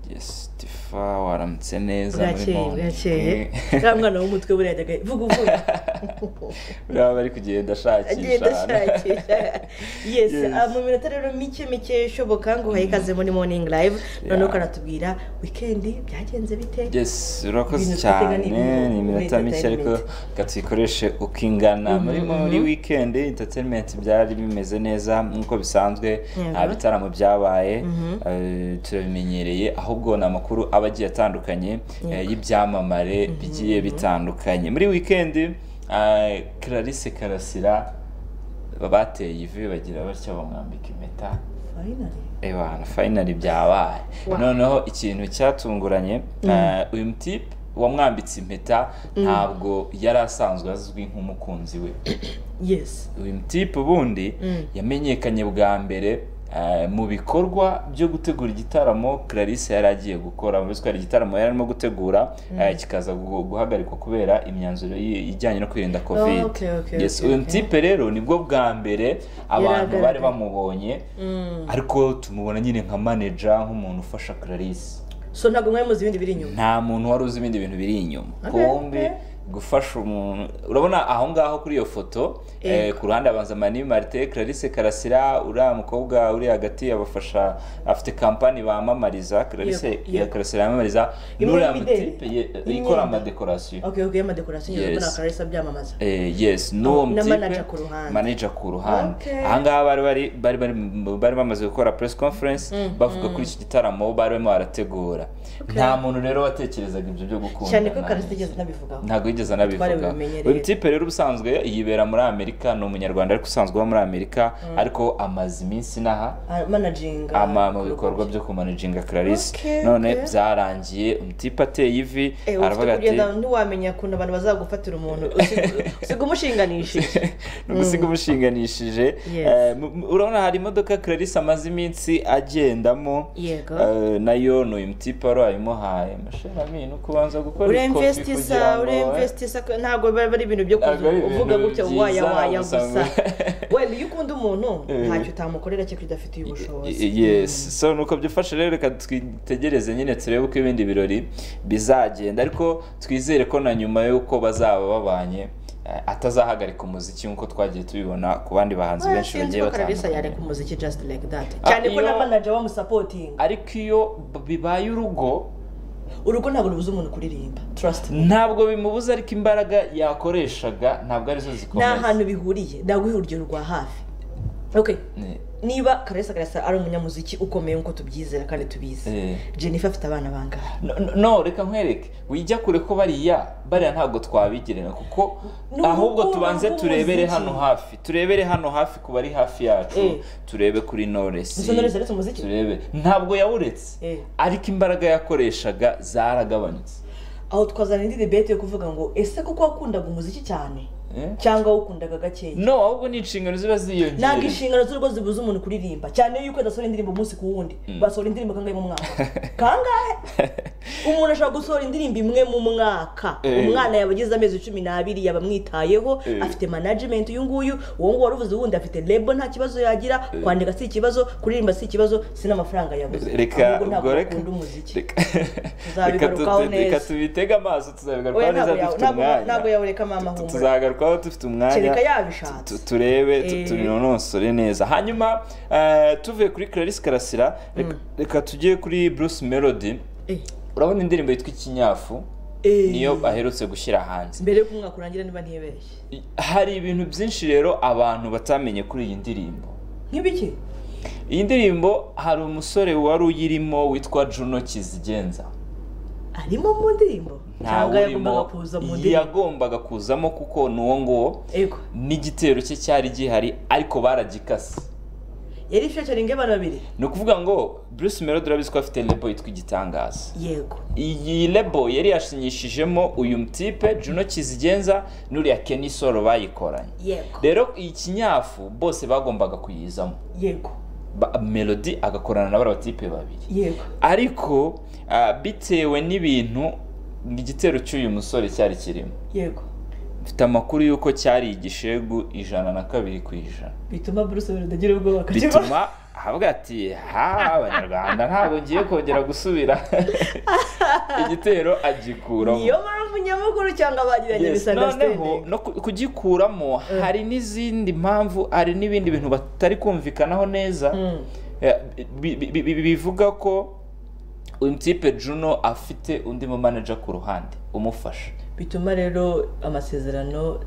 Jesifa waramutse neza muri bwakeye bwakeye uriya mwana w'umutwe buriya yajyaga vuga uvuga buriya bari kugenda ashakisha agenda ashakisha yes Yes. ah, mu minota rero mike mike ishoboka ngo uhaye ikaze muri morning live noneho ukanatubwira wikendi byagenze bite yes urakoze Ibintu dutega cyane ni ni ibintu. iminota mike ariko reka tuyikoreshe uko ingana muri muri weekend entertainment byari bimeze neza nk'uko bisanzwe Yego. nta bitaramo byabaye eh, turabimenyereye ahubwo ni amakuru aba agiye atandukanye eh, y'ibyamamare bigiye bitandukanye muri weekend eh, Clarisse Karasira bateye ivi bagira batya bamwambika impeta Finally. ebana finally byabaye noneho ikintu cyatunguranye eh, uyu mutipe wamwambitse impeta ntabwo yari asanzwe azwi nk'umukunzi we yes uyu mutipe ubundi yamenyekanye bwa mbere eh, mu bikorwa byo gutegura igitaramo Clarisse yari agiye gukora muri hari igitaramo yari arimo gutegura eh, kikaza gu- guhagarikwa kubera imyanzuro yi- ijyanye no kwirinda covid okay, okay, Yes, okay, uyu okay. mutipe rero nibwo bwa mbere abantu bari agaragara. bamubonye ariko tumubona nyine nka manager nk'umuntu ufasha Clarisse so ntabwo mwari muzi ibindi biri inyuma nta muntu wari uzi ibindi bintu biri inyuma Okay, kumbi gufasha umuntu urabona aho ngaho kuri iyo foto Yego. eh, ku ruhande abanza mani marite Clarisse Karasira uriya mukobwa uri hagati abafasha afite kampani bamamariza Clarisse Yego, ya yego. Karasira yamamariza Imwe n'uriya y'imideli, mutipe ye- y'imyenda. ikora amadekorasiyo okay okay y'amadekorasiyo Yes. yes. mbona akarisa byamamaza Eh, yes n'uwo na mutipe manager ku ruhande. manager ku ruhande Okay. ahangaha bari bari bari bari mu- bari bamaze gukora press conference bavuga kuri iki gitaramo bari barimo barategura nta muntu rero watekerezaga ibyo byo gukundana cyane ko karisa igeze anabivugaho ntabwo yigeze anabivuga babimenyereye. uyu mutipe rero ubusanzwe yibera muri amerika ni umunyarwanda ariko usanzwe uba muri amerika ariko amaze iminsi inaha Ah, managing ah, ama mu bikorwa byo kumanajinga Clarisse Okay, none okay. byarangiye umutipe ateye ivi Eh, aravuga ufite ati kugenda ntiwamenya ukuntu abantu bazagufatira umuntu usiga- usiga umushinganisha ni ugusiga umushinganishije Yes. Eh, mu- mu- urabona hari imodoka Clarisse amaze iminsi agendamo Yego. Eh, nayo ni uyu mutipe wari wayimuhaye masheramini uko ubanza gukora ikofi kugira uremvestisa ngo uremvestisa ntabwo biba ari ibintu byo Ntabwo ari ibintu kuvuga uvuga gutya byiza, waya waya gusa gusa ngo- wenda iyo ukunda umuntu ntacyo utamukorera cyangwa udafitiye ubushobozi yes so nuko byifashe rero reka twitegereze nyine turebe uko ibindi birori bizagenda ariko twizere ko na nyuma y'uko bazaba babanye eh, atazahagarika umuziki nk'uko twagiye tubibona ku bandi bahanzi Oya, benshi sinzi bagiye ko karabisa batandukanye yareka umuziki just like that Ah, cyane ko iyo- na manager bamusapotinga ariko iyo b- bibaye urugo urugo ntabwo rubuza umuntu kuririmba trust me ntabwo bimubuza ariko imbaraga yakoreshaga ntabwo arizo ni zikomeye ahantu bihuriye ntabwo uhe urugero rwa hafi okay Ni- niba karesa karesa ari umunyamuziki ukomeye nk'uko tubyizera kandi tubizi Eh. jennifer afite abana bangahe no- no- no reka nkwereke wijya kure ko bariya bariya ntabwo twabigerera kuko Ni ahubwo urukundo tubanze turebere rw'umuziki. hano hafi turebere hano hafi ku bari hafi yacu Eh. turebe kuri noresi Gusa Knowless yaretse umuziki? turebe ntabwo yawuretse Eh. ariko imbaraga yakoreshaga zaragabanutse aho twazana indi debate yo kuvuga ngo ese koko wakundaga umuziki cyane Eh? cyangwa wakundaga gakeya no ahubwo ni inshingano ziba ntabwo ziyongereye inshingano z'urugo zibuza umuntu kuririmba cyane yuko adasohora indirimbo umunsi ku wundi basohora indirimbo kangahe mu mwaka kangahe umuntu ashobora gusohora indirimbo imwe mu mwaka Eh. umwana yaba agize amezi cumi n'abiri yaba amwitayeho Eh. afite management uyu nguyu uwo nguwo waruvuze uwundi afite lebo nta kibazo yagira kwandika si ikibazo kuririmba si ikibazo si n'amafaranga yabuze reka Ahubwo ntabwo ubwo reka bakunda umuziki reka reka Tuzabigarukaho tu- reka neza. tubitege amaso tuzabigarukaho Oya, neza ntabwo dufite yawe- ntabwo- ntabwo umwanya yawereka mama Tu- humura tuzagarukaho dufite umwanya kereka yabishatse tu- turebe tu- Eh. tubinonosore neza hanyuma eh, tuvuye kuri Clarisse Karasira reka- reka tujye kuri Bruce Melody Eh. urabona indirimbo yitwa ikinyafu Eh. niyo aherutse gushyira hanze mbere y'uko umwaka urangira niba ntibeshye hari ibintu byinshi rero abantu batamenye kuri iyi ndirimbo nk'ibiki iyi ndirimbo hari umusore wari uyirimo witwa Juno Kizigenza arimo mu ndirimbo cyangwa ntawurimo yagombaga kuza mu ndirimbo yagombaga kuzamo kuko ni uwo nguwo yego n'igitero cye cyari gihari ariko baragikase yari featuring abantu babiri ni ukuvuga ngo Bruce Melody urabizi ko afite lebo yitwa igitangaza yego iyi lebo yari yashinyishijemo uyu mutipe Juno Kizigenza n'uriya Kenny Solo bayikoranye yego rero iyi kinyafu bose bagombaga kuyizamo yego Ba- Melody agakorana na bariya batipe babiri yego ariko ah, bitewe n'ibintu igitero cy'uyu musore cyari kirimo yego mfite amakuru y'uko cyari igishegu ijana na kabiri ku ijana bituma buruse wenda agira ubwoba akakiba bituma ahabwa ati ha abanyarwanda ntabwo ngiye kongera gusubira igitero agikuramo niyo mpamvu nyamukuru cyangwa bagiranye Yes, noneho misunderstanding no ku- kugikuramo hari n'izindi mpamvu hari n'ibindi bintu batari kumvikanaho neza Mm. Eh, bi- bi- bi- bi- bivuga ko uyu mutipe juno afite undi mu manager ku ruhande umufasha bituma rero amasezerano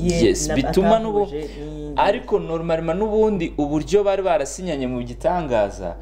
ye Yes, na- bituma n'ubu atahuje ni- ariko normalement n'ubundi uburyo bari barasinyanye mu gitangaza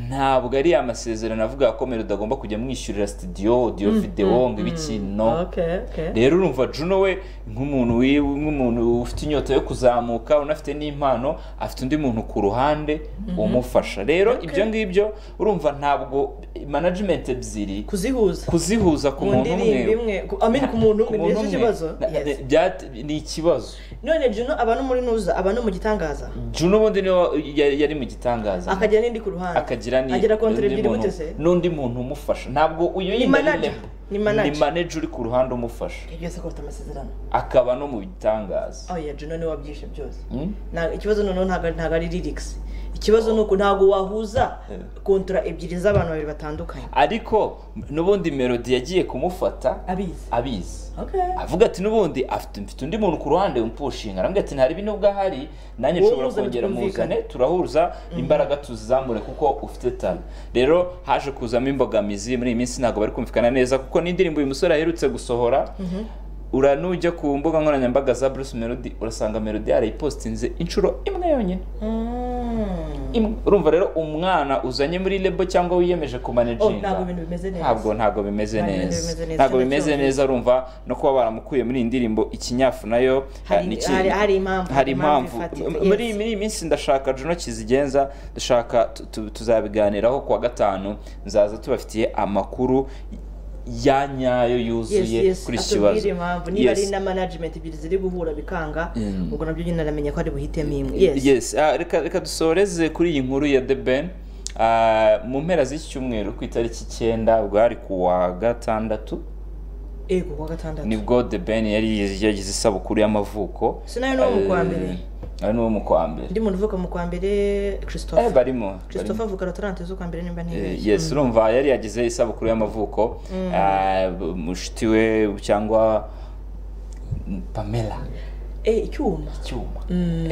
ntabwo ari amasezerano avuga ko Melo utagomba kujya mwishyurira studio audio video ngo ibiki no Okay, okay. rero urumva juno we nk'umuntu wi- nk'umuntu ufite inyota yo kuzamuka unafite n'impano afite undi muntu ku ruhande umufasha rero ibyo ngibyo urumva ntabwo management ebyiri kuzihuza kuzihuza ku mu muntu umwe ndirimbo imwe ku- amini ku muntu umwe mbese ikibazo na- Yes. na- byat- ni ikibazo none juno aba no muri ntuza aba no mu gitangaza juno ubundi niwe yari yari mu gitangaza akagira n'indi ku ruhande akagira ni- agira kontere n'undi ebyiri muntu- gute se n'undi muntu umufasha ntabwo uyu yindi ari manager. level. Ni manager. ni manager uri ku ruhande umufasha Ibyo byose ko bafite amasezerano akaba no mu bitangaza oya juno niwe wabyishe byose Mm? Nta- ikibazo noneho ntabwo ntabwo ari lyrics ikibazo ni uko ntabwo wahuza kontora ebyiri z'abantu babiri batandukanye ariko n'ubundi melody yagiye kumufata abizi abizi Okay. avuga ati n'ubundi afite mfite undi muntu ku ruhande umpushinga aravuga ati nta ribi nubwo ahari nanjye Wowe nshobora uzane kongera twumvikane." muzane turahuza imbaraga tuzizamure kuko ufite tano rero haje kuzamo imbogamizi muri iyi minsi ntabwo bari kumvikana neza kuko n'indirimbo uyu musore aherutse gusohora ura nujya ku mbuga nkoranyambaga za bruce melody urasanga melody yarayipostinze inshuro imwe yonyine Mm. Imwe. urumva rero umwana uzanye muri lebo cyangwa wiyemeje Oh, kumanaginga ntabwo ibintu bimeze neza ntabwo ntabwo bimeze Ntabwo ibintu neza bimeze neza, ntabwo cyane bimeze cyane. neza urumva no kuba baramukuye muri iyi ndirimbo ikinyafu nayo Hari- eh, niki- hari- hari impamvu- hari impamvu impamvu ifatika, muri yes. muri iyi minsi ndashaka juno kizigenza dushaka tu- tu- tuzabiganiraho kuwa gatanu nzaza tubafitiye amakuru ya nyayo yuzuye kuri iki kibazo atubwire impamvu niba Yes. ari na management ebyiri ziri guhura bikanga Mm. ubwo nabyo nyine aramenya ko ari buhitemo imwe yes, Yes. Ah, reka, reka dusoreze kuri iyi nkuru ya the ben Ah, mu mpera z'iki cyumweru ku itariki icyenda ubwo hari ku wa gatandatu ego kuwa gatandatu nibwo the ben yari yagize isabukuru y'amavuko Sinayo n'uwo mu kwa mbere. Eh, ari n'uwo mu kwa mbere ndi muntu uvuka mu kwa mbere Eh, christophe barimo christophe avuka rotorante z'ukwa mbere nimba Eh, ntibeshye yes urumva yari yagize isabukuru y'amavuko Ah, mushiki we cyangwa pamela Eh, icyuma icyuma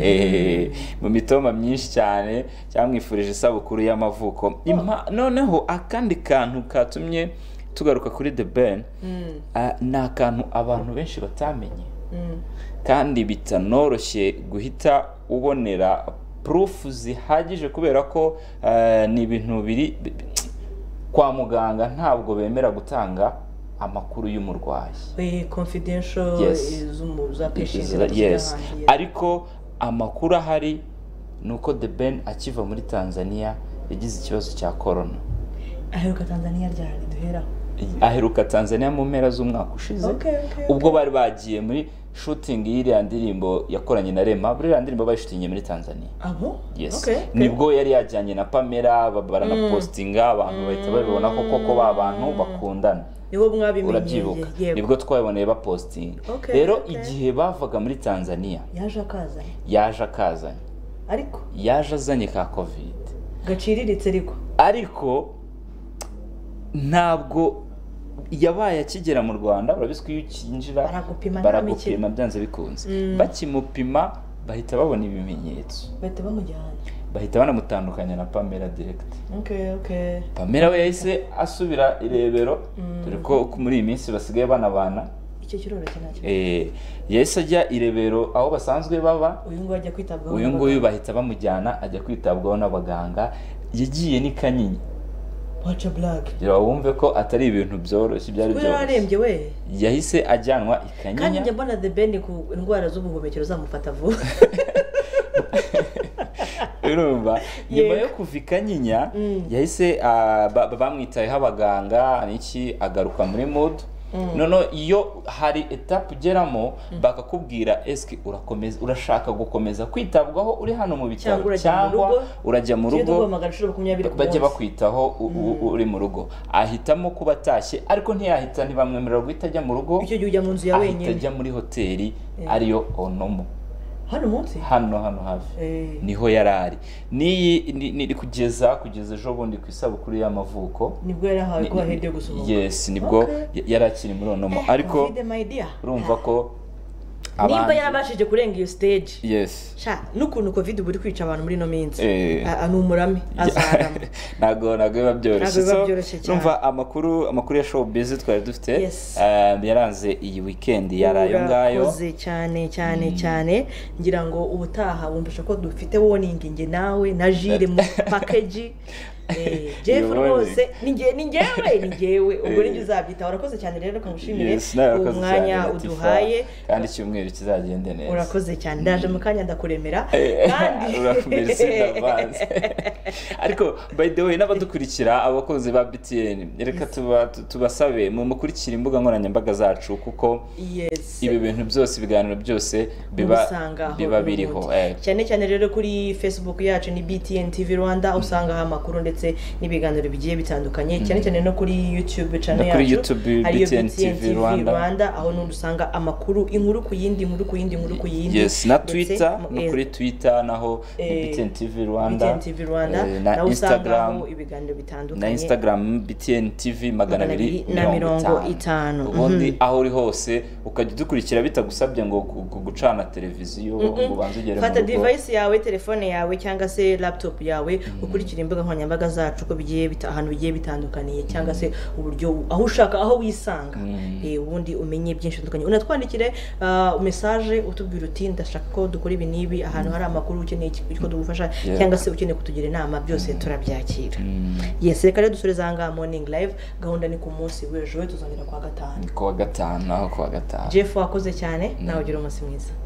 Eh, mu mitoma myinshi cyane cyamwifurije isabukuru y'amavuko Impa- noneho akandi kantu katumye tugaruka kuri the ben Mm, ah, ni akantu abantu benshi batamenye mm. kandi bitanoroshye guhita ubonera proof zihagije kubera ko eh, ni ibintu biri bi- bi- kwa muganga ntabwo bemera gutanga amakuru y'umurwayi Eh, confidential Yes. eh, z'umu- za patient Yes. z'ahantu, Yes. yes. ariko amakuru ahari ni uko the ben akiva muri tanzania yagize ikibazo cya korona aheruka tanzania ryari duheraho aheruka tanzania mu mpera z'umwaka ushize Okay, okay, ubwo bari bagiye muri shooting y'iriya ndirimbo yakoranye na rema buriya ndirimbo bayishutingiye muri tanzania abo yes Okay, okay. nibwo yari yajyanye na pamela ba- baranapositinga abantu bahita babibona ko koko ba bantu bakundana niho mwabimenyeye urabyibuka yego nibwo twabiboneye bapositinga Okay, rero okay. igihe bavaga muri tanzania yaje akazanye yaje akazanye ariko yaje azanye ka kovide gaciriritse ariko ariko ntabwo yabaye akigera mu rwanda urabizi ko iyo ukinjira Baragupima nta baragupima mikino. byanze bikunze bakimupima bahita babona ibimenyetso bahita bamujyana bahita banamutandukanya na pamela direkiti okay okay pamela we yahise asubira irebero dore ko muri iyi minsi basigaye banabana icyo kiroroshye nacyo Eh, yahise ajya irebero aho basanzwe baba uyu nguyu ajya kwitabwaho uyu nguyu bahita bamujyana ajya kwitabwaho n'abaganga yagiye n'i kanyinya waca black kugira wumve ko atari ibintu byoroshye ibyari kuko yari byoroshye arembye we yahise ajyanwa i kandi njya kanyinya mbona the ben ku ndwara z'ubuhumekero zamufata vuba urumva nyuma Yego. yo kuva i kanyinya yahise ah, ba- ba- bamwitayeho abaganga n'iki agaruka muri mudu noneho iyo hari etapu ugeramo bakakubwira esike urakomeza urashaka gukomeza kwitabwaho uri hano mu bitaro cyangwa urajya mu rugo bajya bakwitaho uri mu rugo ahitamo kuba atashye ariko ntiyahita ntibamwemerera guhita ajya mu rugo icyo gihe ujya mu nzu ya wenyine ahita ajya muri hoteli ariyo onomo hano munsi hano hano hafi niho yari ari niri kugeza kugeza ejo bundi ku isabukuru y'amavuko nibwo yari ahawe ko wahede gusohoka yesi nibwo yari akiri muri onomo ariko urumva ko nimba yarabashije kurenga iyo stage yesi n'ukuntu covid uba uri kwica abantu muri ino minsi ni umurame azarama ntabwo ntabwo biba byoroshye Ntabwo biba byoroshye cyane. numva amakuru amakuru ya show bizi twari dufite Yes. eh, yaranze iyi wikendi yari ayo ngayo Urakoze cyane cyane cyane ngira ngo ubutaha wumvisha ko dufite woningi nge nawe na jire mu pakeji jeff Iyo rwose warning. ni nge- ni ngewe ni ngewe ubwo Eh. ninjye uzabyitaho urakoze cyane rero reka ngushimire Yes, nawe uwo urakoze mwanya cyane, Latifa. uduhaye kandi icyumweru kizagende neza urakoze cyane ndaje mu kanya ndakuremera Eh, kandi urakomeretse ndavanze ariko by the way n'abadukurikira abakozi ba btn reka tuba- tu- tubasabe mukurikira imbuga nkoranyambaga zacu kuko yes ibi bintu byose ibiganiro byose biba mubisangaho biba ubundi. biriho eh, cyane cyane rero kuri facebook yacu ni btn tv rwanda usangaho amakuru ndetse n'ibiganiro bigiye bitandukanye cyane cyane no kuri youtube channel No kuri yacu YouTube, ariyo BTN TV Rwanda. aho n'undi usanga amakuru inkuru ku yindi inkuru ku yindi inkuru ku yindi yes na Ndetse twitter mu- no eh, kuri twitter naho ni Eh, btn tv BTN rwanda TV Rwanda eh, na naho instagram usangaho ibiganiro bitandukanye na instagram btn tv magana Magana abiri abiri na mirongo itanu. ubundi aho uri hose ukajya udukurikira bitagusabye ngo gu- gu- gucana televiziyo ngo ubanze ugere mu fata rugo device yawe telefone yawe cyangwa se laptop yawe ukurikira imbuga nkoranyambaga zacu uko bigiye bita- ahantu bigiye bitandukaniye cyangwa se uburyo aho ushaka aho wisanga Eh, ubundi umenye byinshi bitandukanye unatwandikire ah, mesaje utubwira uti ndashaka ko dukora ibi n'ibi ahantu hari amakuru ukeneye iki- ko tugufasha Yeah. cyangwa se ukeneye kutugira inama byose turabyakira yes reka rero dusoreze aha ngaha morning live gahunda ni ku munsi w'ejo tuzongera kuwa gatanu Ni kuwa gatanu aho kuwa gatanu jeff wakoze cyane nawe ugira umunsi mwiza